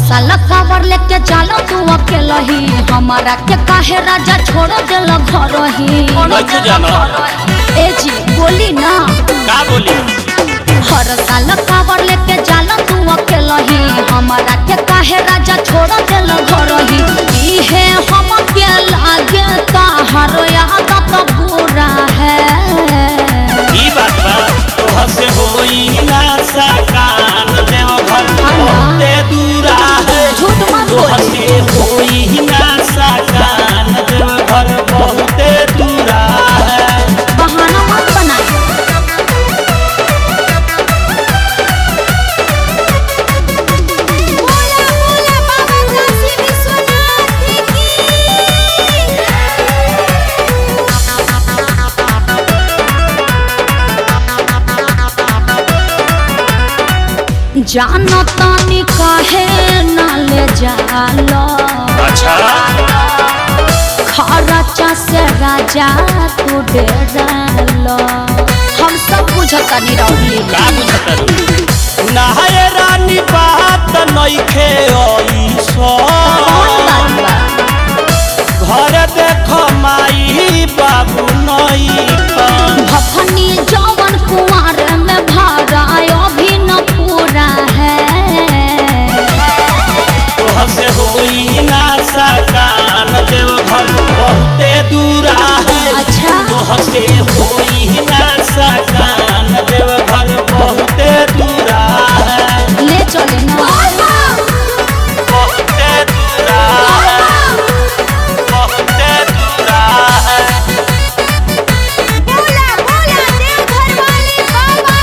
साल कावर लेके जाला तू अकेला ही हमारा के काहे राजा छोड़ देल घर ही नहीं जाना ए जी बोली ना का बोली हर साल कावर लेके जाला तू अकेला ही हमारा के काहे राजा छोड़ देल घर ही इहे हम के लागे ताहर याद तो बुरा है ई बात बा तोह से होई ना सकान देव घर बहुते दूरा है झूठ मत तोह बोल से होई ना सकान देव घर बहुते दूरा है बहाना मत बनाई बोला बोला बाबा काशी विश्वनाथ की जानो तानी काहे ना ले जाला अच्छा खरचा से राजा तू डेरालो हम सब बुझतानी रौली का बुझतर नहाए रानी बात नइखे ओइसो कौन बात बा घर देख माई बाबू नइखन भफनी जवन कुंवर में भरा अभी न पूरा है तोह से होई ना सकान देव घर बहुते दूरा है अच्छा तोह से होई ना सकान देव घर बहुते दूरा है ले चले ना बहुते दूरा है बहुते दूरा है बोला बोला देवघर वाले बाबा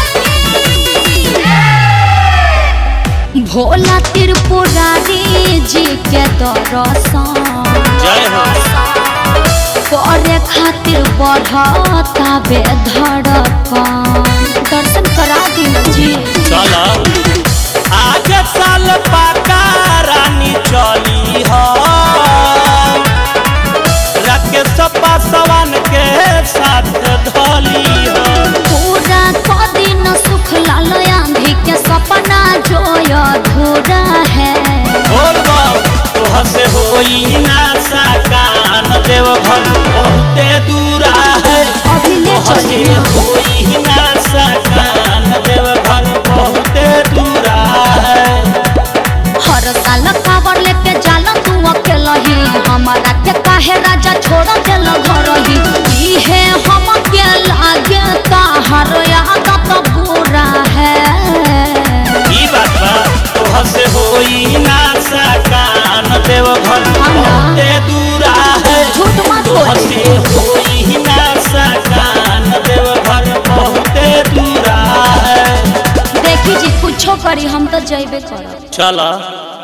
की भोला त्रिपुरारी जी के दर्शन जय हो करे खातिर बढ़ता बे धड़कन दर्शन करा दी जी चल आज साल पाका रानी चली हो राकेश पासवान के साथ धली हो पूरा कदी न सुख लाल आंधी के सपना जो अधूरा है बोल तोह से होई ना सकान देव घर बहुते दूरा है अभी ले तोह से चले होई ना सकान देव घर बहुते दूरा है हर साल कावर लेके जाला तू अकेला ही हमारा के काहे राजा छोड़ देल घर ही इहे हम के लागे ताहर याद तो बुरा है ई बात बा तोह से होई ना सकान देव घर बहुते दूरा है झूठ मत तोह बोल से होई ना सकान देव घर बहुते दूरा है देखी जी कुछो करी हम तो जैबे करब चल